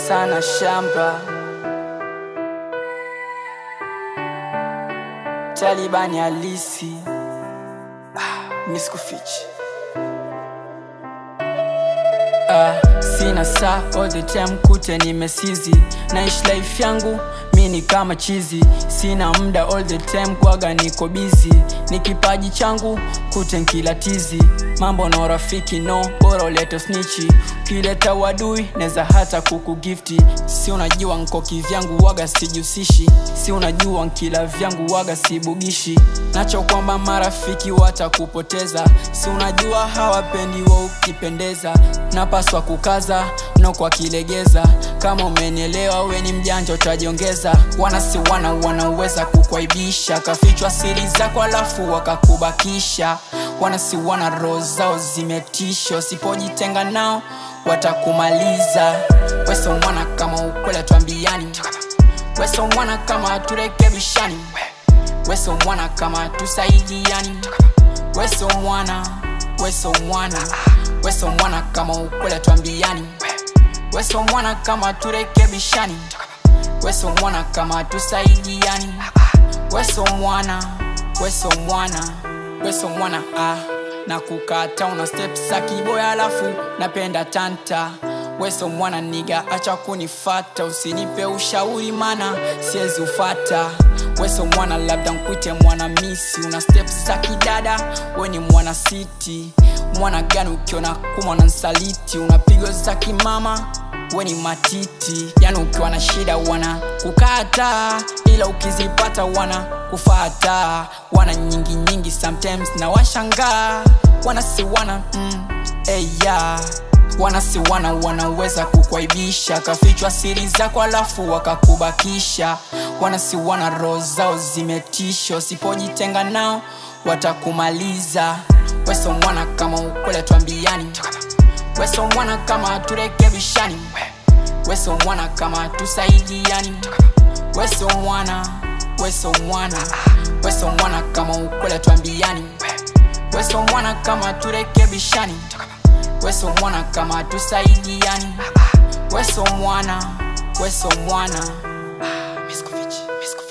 sana shamba Talibani halisi ah, miskufichi Ah, sina saa all the time kute nimesizi naishi life yangu mi ni kama chizi sina muda all the time kwaga niko busy ni kipaji changu kute nkilatizi mambo na urafiki no bora ulete snichi ukileta wadui neza hata kukugifti si unajua nko kivyangu waga sijusishi si unajua nkila vyangu waga sibugishi nacho kwamba marafiki watakupoteza si unajua hawapendi wa ukipendeza napaswa kukaza no kwa kilegeza kama umenielewa we ni mjanja utajiongeza wana si wana wanaweza kukwaibisha kafichwa siri zako alafu wakakubakisha wana si wana roho zao zimetisha usipojitenga nao watakumaliza weso mwana kama ukwela twambiani weso mwana kama turekebishani weso mwana kama tusaidiani weso mwana weso mwana weso mwana kama ukwela twambiani weso mwana kama turekebishani weso mwana kama tusaidiani weso mwana weso mwana weso mwana ah na kukata una step za kiboya alafu napenda tanta weso mwana niga acha kunifata usinipe ushauri mana siwezi ufata weso mwana labda nkwite mwana misi una step za kidada we ni mwana siti mwana gani ukiona kumwana nsaliti unapigo za kimama we ni matiti yani ukiwa na shida wana kukata ila ukizipata wana kufata wana nyingi nyingi sometimes na washangaa wana si wana mm, hey, yeah. wana si wana wanaweza kukwaibisha kafichwa siri zako alafu wakakubakisha wana si wana roho zao zimetisha usipojitenga nao watakumaliza weso mwana kama ukwele twambiani weso mwana kama turekebishani weso mwana kama tusaidiani weso mwana weso mwana weso mwana kama ukwele twambiani weso mwana kama turekebishani weso mwana kama tusaidiani weso mwana weso mwana ah, Miskovic, Miskovic.